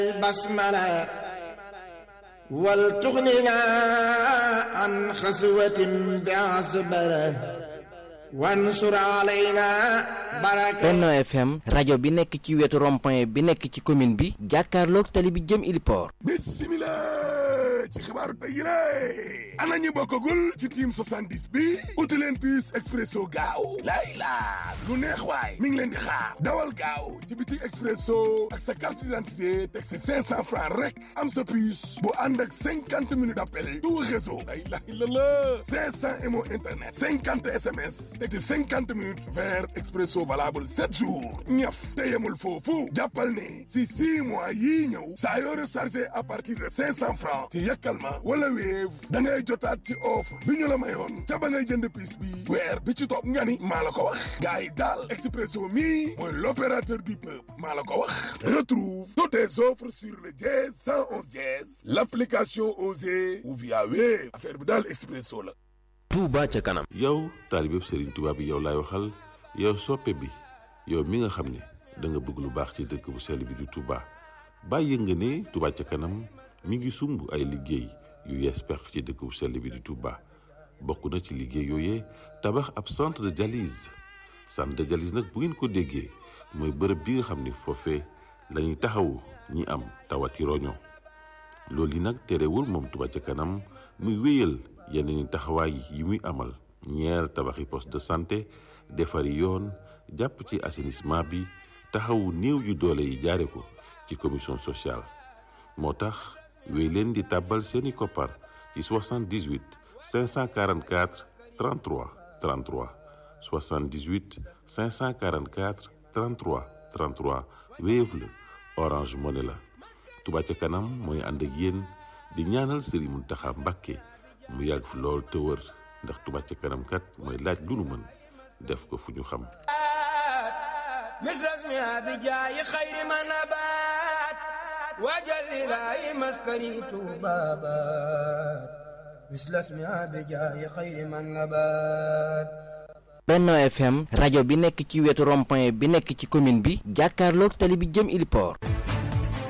البسملة ولتغننا عن خسوة بعصبرة wansur alayna baraka Benno FM rajo bi nekk ci wetu rond-point bi nekk ci commune bi jàkkaarloog tali bi jëm Iliport bismillah ci xibaaru tey yi lée ana ñu bokkagul ci team 70 bi uti leen puce expresso gaaw lay laa lu neex waay mi ngi leen di xaar dawal gaaw ci biti expresso ak sa carte d'identité teg si 500 francs rek am sa puce bu ànd ak 50 minutes d'appel tout réseau lay lay la la 500 mo internet 50 sms teg ci 50 minutes vers expresso valable 7 jours ñaf te yemul foofu jàppal ne si 6 mois yii ñëw saa yoo rechargé à partir de 500 francs ci yàkkal ma wala Wave da ngay jotaat ci offre bi ñu la mayoon ca ba ngay jënd piis bi weer bi ci topp nga ni maa la ko wax gars yi daal expresso mi mooy l'opérateur du peuple maa la ko wax retrouve toutes tes offres sur le dièse 111 dièse l'application Osée ou via Wave affaire bi daal expresso la Touba ca kanam yow taalibeb Serigne Touba bi yow laay waxal yow soppe bi yow mi nga xam ne da nga bëgg lu baax ci dëkk bu sell bi di Touba bàyyi nga ne Touba ca kanam mi ngi sumb ay liggéey yu yees pex ci dëkk bu sell bi di Touba bokk na ci liggéey yooyee tabax ab centre de dialyse centre de dialyse nag bu ngeen ko déggee mooy bërëb bi nga xam ne foofee la ñuy taxawu ñi am tawati roño loolu yi nag terewul moom Touba ca kanam muy wéyal yeneen taxawaay yi muy amal ñeer tabaxi poste de santé defari yoon jàpp ci assainissement bi taxawu néew yu doole yi jaare ko ci commission sociale moo tax wéy leen di tàbbal seeni koppar ci 78 544 33 33 78 544 33 33 Wave la Orange Money la Touba ca kanam mooy ànd ak yéen di ñaanal Serigne Mountakha Mbacké mu yàgg fi lool te wër ndax Touba ca kanam kat mooy laaj lu nu mën def ko fu ñu xam misras mi abi jaayi xayri ma nabaat waajal ilaahi maskani tuubaabaat misras mi abi jaayi xayri ma nabaat Benno FM rajo bi nekk ci wetu rond-point bi nekk ci commune bi jàkkaarloog tali bi jëm Iliport